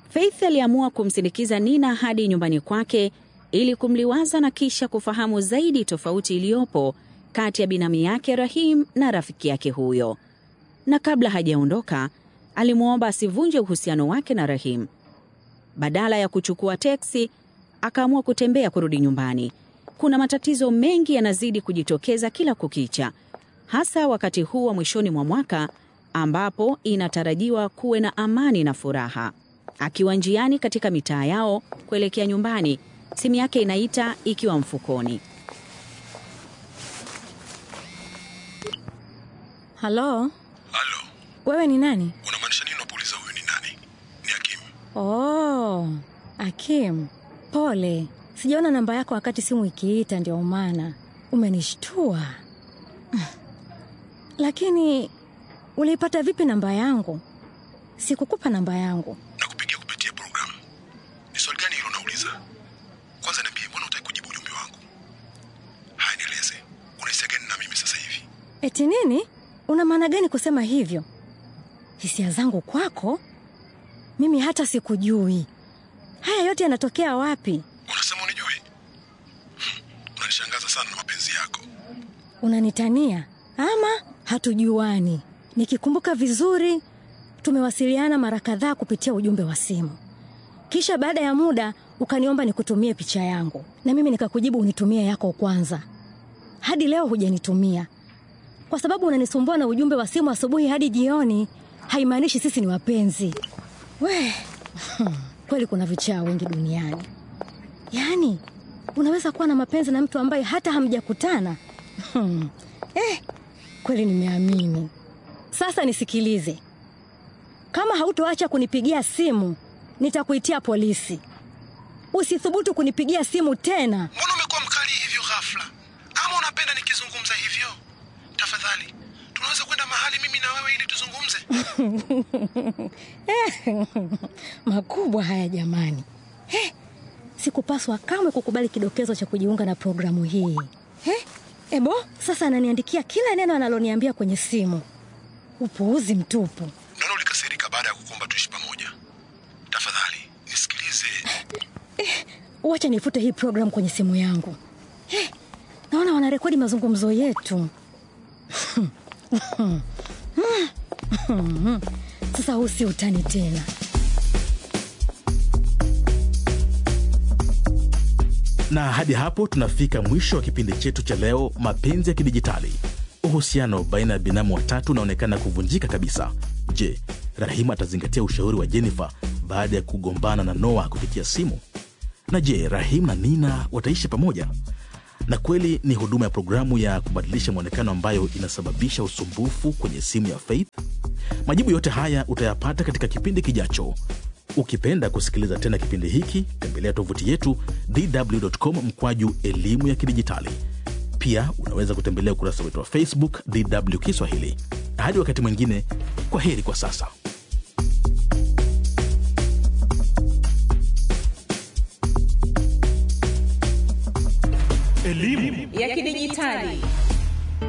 Faith aliamua kumsindikiza Nina hadi nyumbani kwake ili kumliwaza na kisha kufahamu zaidi tofauti iliyopo kati ya binamu yake Rahim na rafiki yake huyo. Na kabla hajaondoka, alimwomba asivunje uhusiano wake na Rahim. Badala ya kuchukua teksi, akaamua kutembea kurudi nyumbani. Kuna matatizo mengi yanazidi kujitokeza kila kukicha, hasa wakati huu wa mwishoni mwa mwaka ambapo inatarajiwa kuwe na amani na furaha. Akiwa njiani katika mitaa yao kuelekea nyumbani, simu yake inaita ikiwa mfukoni. Halo, Halo, wewe ni nani? unamaanisha nini unapouliza huyu ni nani? Ni Hakim. Oh, Akim, pole, sijaona namba yako wakati simu ikiita, ndio maana umenishtua. Mm. Lakini uliipata vipi namba yangu? Sikukupa namba yangu. Na kupigia kupitia programu. Ni swali gani hilo unauliza? Kwanza niambie, mbona hutaki kujibu ujumbe wangu? Haya, nieleze, unahisia gani na mimi sasa hivi? Eti nini? Una maana gani kusema hivyo? Hisia zangu kwako? Mimi hata sikujui. Haya yote yanatokea wapi? Unasema unijui? Hmm, unanishangaza sana na mapenzi yako. Unanitania ama hatujuani? Nikikumbuka vizuri, tumewasiliana mara kadhaa kupitia ujumbe wa simu, kisha baada ya muda ukaniomba nikutumie picha yangu, na mimi nikakujibu unitumie yako kwanza. Hadi leo hujanitumia kwa sababu unanisumbua na ujumbe wa simu asubuhi hadi jioni. Haimaanishi sisi ni wapenzi. We hmm, kweli kuna vichaa wengi duniani. Yaani unaweza kuwa na mapenzi na mtu ambaye hata hamjakutana. Hmm. Eh, kweli nimeamini. Sasa nisikilize, kama hautoacha kunipigia simu nitakuitia polisi. Usithubutu kunipigia simu tena. Mbona umekuwa mkali hivyo ghafla? Ama unapenda nikizungumza hivyo? Tafadhali, tunaweza kwenda mahali mimi na wewe ili tuzungumze? Makubwa haya jamani. Eh, sikupaswa kamwe kukubali kidokezo cha kujiunga na programu hii. Eh, ebo, sasa ananiandikia kila neno analoniambia kwenye simu. Upuuzi mtupu. Naona ulikasirika baada ya kukuomba tuishi pamoja. Tafadhali, nisikilize. Wacha nifute hii programu kwenye simu yangu. Eh, naona wanarekodi mazungumzo yetu. Sasa huu si utani tena. na hadi hapo tunafika mwisho wa kipindi chetu cha leo mapenzi ya kidijitali uhusiano baina ya binamu watatu unaonekana kuvunjika kabisa je rahima atazingatia ushauri wa jennifer baada ya kugombana na noa kupitia simu na je rahim na nina wataishi pamoja na kweli ni huduma ya programu ya kubadilisha mwonekano ambayo inasababisha usumbufu kwenye simu ya faith majibu yote haya utayapata katika kipindi kijacho ukipenda kusikiliza tena kipindi hiki tembelea tovuti yetu dw.com mkwaju elimu ya kidijitali pia unaweza kutembelea ukurasa wetu wa facebook dw kiswahili hadi wakati mwingine kwa heri kwa sasa ya kidijitali